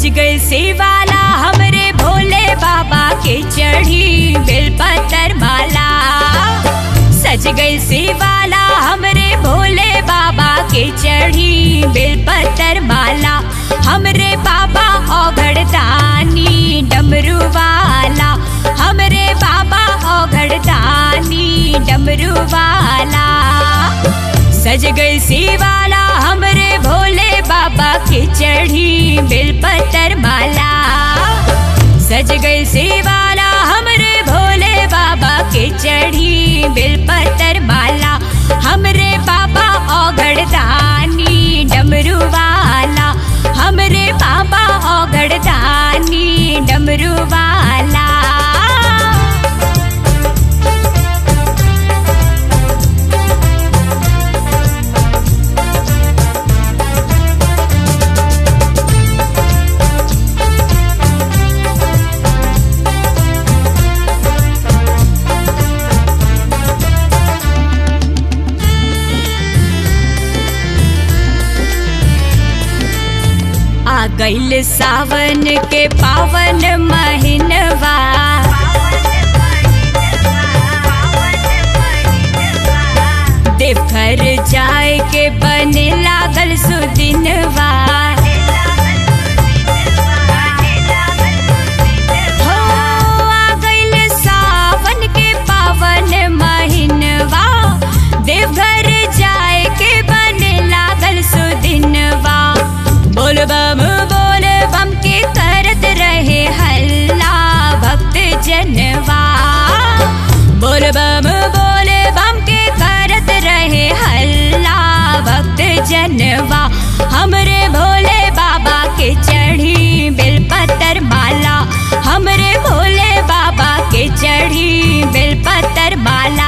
सज गए सेवाला हमरे भोले बाबा के चढ़ी बेलपत्र माला सज गए सेवाला हमरे भोले बाबा के चढ़ी बेलपत्र माला हमरे बाबा औघड़ दानी डमरू वाला हमरे बाबा औघड़ दानी डमरू वाला सज गई सेवाला हमरे भोले बाबा के चढ़ी बेलपत्र माला सज गई सेवाला हमरे भोले बाबा के चढ़ी बेलपत्र माला हमरे बाबा औघड़ दानी डमरू वाला हमरे बाबा औघड़ दानी डमरू वाला आ गईल सावन के पावन महीनवा देवघर जाए के बने लागल सुदिनवा हो आ गईल सावन के पावन महीनवा देवघर जाए के बने लागल सुदिनवा बोल बम बोल बम के करत रहे हल्ला भक्त जनवा बोल बम बोल बम के करत रहे हल्ला भक्त जनवा हमरे भोले बाबा के चढ़ी बेलपत्र माला हमरे भोले बाबा के चढ़ी बेलपत्र माला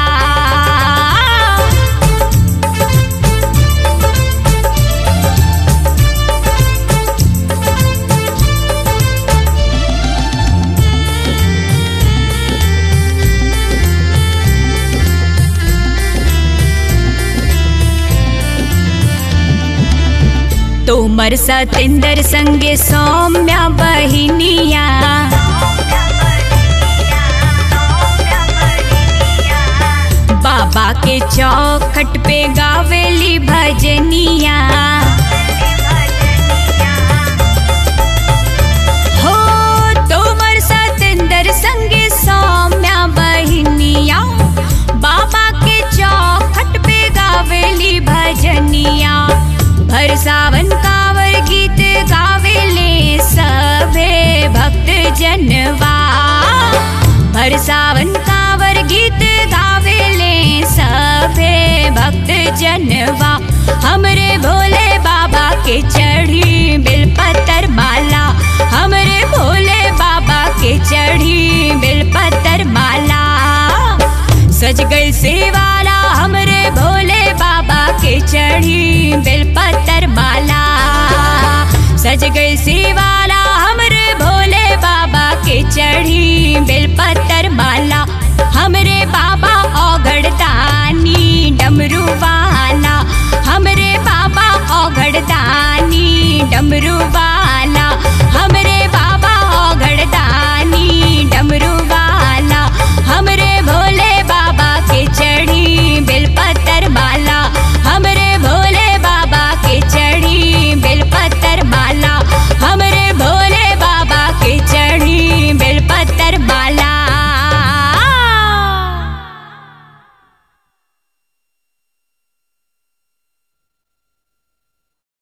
तोमर सतेंद्र संगे सौम्या बहिनिया बाबा के चौखट पे गावेली भजनिया हो तोमर सतेंद्र संगे सौम्या बहिनिया बाबा के चौखट पे गावेली भजनिया भर सावन कावर गीत गावेले सभे भक्त जनवा भर सावन कावर गीत गावेले सभे भक्त जनवा हमरे भोले बाबा के चढ़ी बेलपत्र माला हमरे भोले बाबा के चढ़ी बेलपत्र माला सज गई सेवा